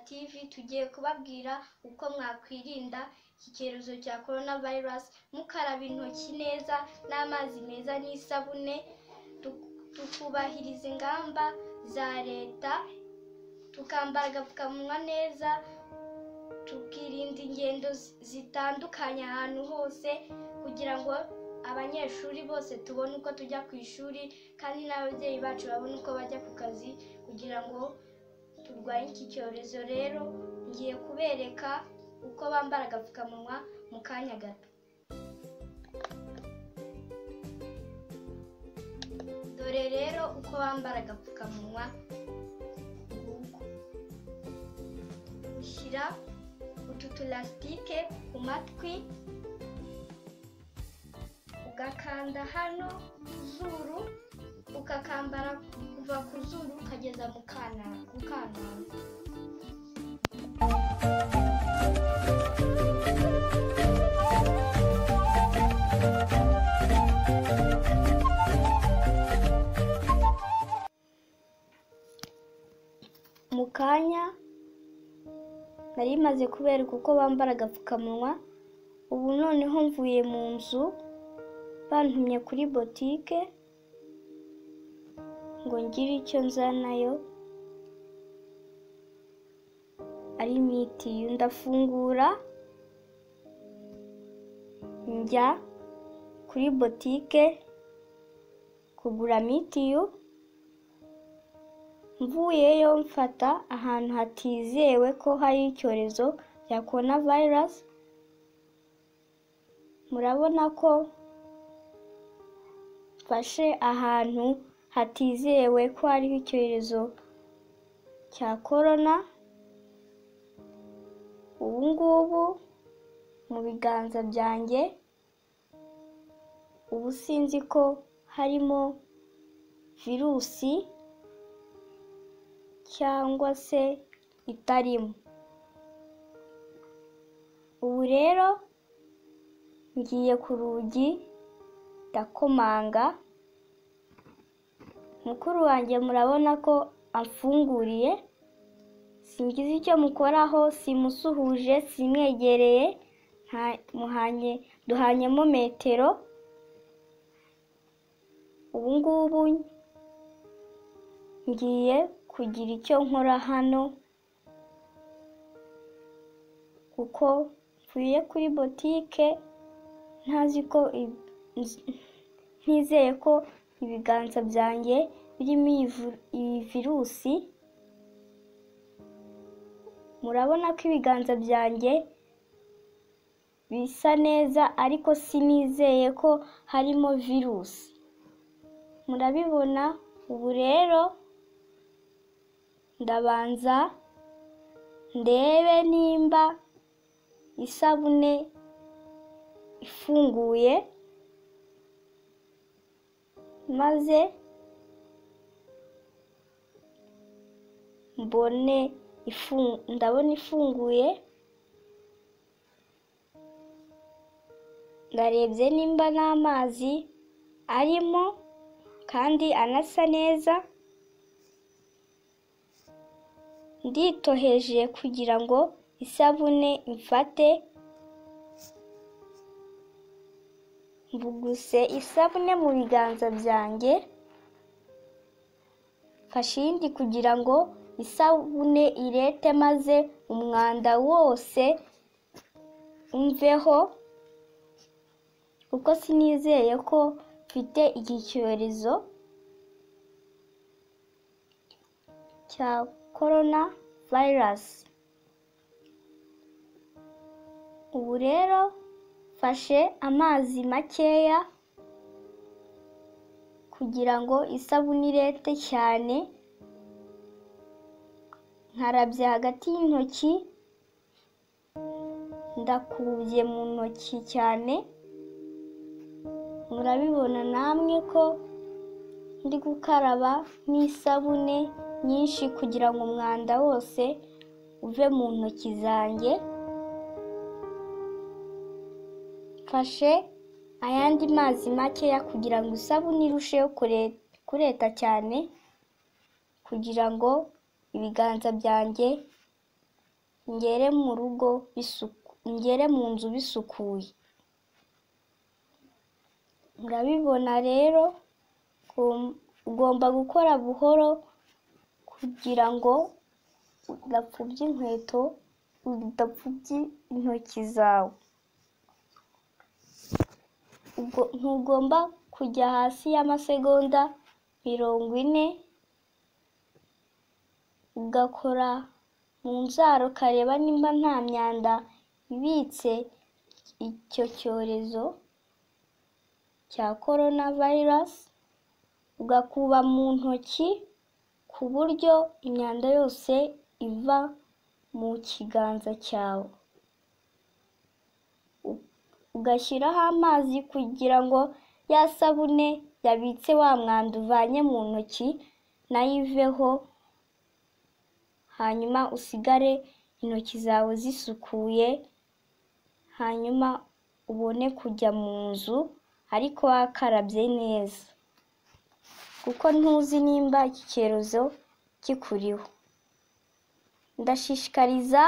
tv tugiye kubabwira uko mwakwirinda iki cyorezo cya korona virusi mukaraba intoki neza n'amazi meza n'isabune tu- tukubahiriza ingamba za leta tukambara agapfukamunwa neza tukirinda ingendo zi- zitandukanye ahantu hose kugira ngo abanyeshuri bose tubone uko tujya ku ishuri kandi n'ababyeyi bacu babone uko bajya ku kazi kugira ngo turwanye iki cyorezo rero ngiye kubereka uko bambara agapfukamunwa mu kanya gato dore rero uko bambara agapfukamunwa nguko ushyira utu tulasitike ku matwi ugakanda hano ku zuru ukakambara kuva ku zuru ukageza mu kana ku kananwa mu kanya nari maze kubereka uko bambara agapfukamunwa ubu noneho mvuye mu nzu bantumye kuri botike ngo ngire icyo nzanayo ari mitiyu ndafungura njya kuri botike kugura mitiyu mvuyeyo mfata ahantu hatizewe ko hari icyorezo cya korona virusi murabona ko mfashe ahantu hatizewe ko hariho icyorezo cya korona ubu ngubu mu biganza byanjye ubu sinzi ko harimo virusi cyangwa se itarimo ubu rero ngiye ku rugi ndakomanga mukuru wanjye murabona ko amfunguriye singize icyo mukoraho simusuhuje simwegereye nta- muhanye duhanyemo metero ubu ngubu ngiye kugira icyo nkora hano kuko mvuye kuri botike ntazi ko i- nz- ntizeye ko ibiganza byanjye birimo iyi vu- iyi virusi murabona ko ibiganza byanjye bisa neza ariko sinizeye ko harimo virusi murabibona ubu rero ndabanza ndebe nimba isabune ifunguye maze mbone ifu- ndabona ifunguye ndarebye nimba n'amazi arimo kandi anasa neza nditoheje kugira ngo isabune imfate mbuguse isabune mu biganza byanjye mfashe iyindi kugira ngo isabune irete maze umwanda wose umveho kuko sinizeye ko mfite iki cyorezo cya korona virusi ubu rero mfashe amazi makeya kugira ngo isabune irete cyane nkarabye hagati y'intoki ndakubye mu ntoki cyane murabibona namwe ko ndi gukaraba n'isabune nyinshi kugira ngo umwanda wose uve mu ntoki zanjye mfashe ayandi mazi makeya kugira ngo isabune irusheho kure- kureta cyane kugira ngo ibiganza byanjye ngere mu rugo bisuku ngere mu nzu bisukuye murabibona rero ugom- ugomba gukora buhoro kugira ngo udapfubya inkweto udapfubya intoki zawe Ugo- ntugomba kujya hasi y'amasegonda mirongo ine ugakora mu nzara ukareba nimba nta myanda ibitse icyo cyorezo cya korona vayirasi ugakuba mu ntoki ku buryo imyanda yose iva mu kiganza cyawe U- ugashyiraho amazi kugira ngo ya sabune yabitse wa mwanda uvanye mu ntoki nayo iveho hanyuma usigare intoki zawe zisukuye hanyuma ubone kujya mu nzu ariko wakarabye neza kuko ntuzi nimba iki cyorezo kikuriho ndashishikariza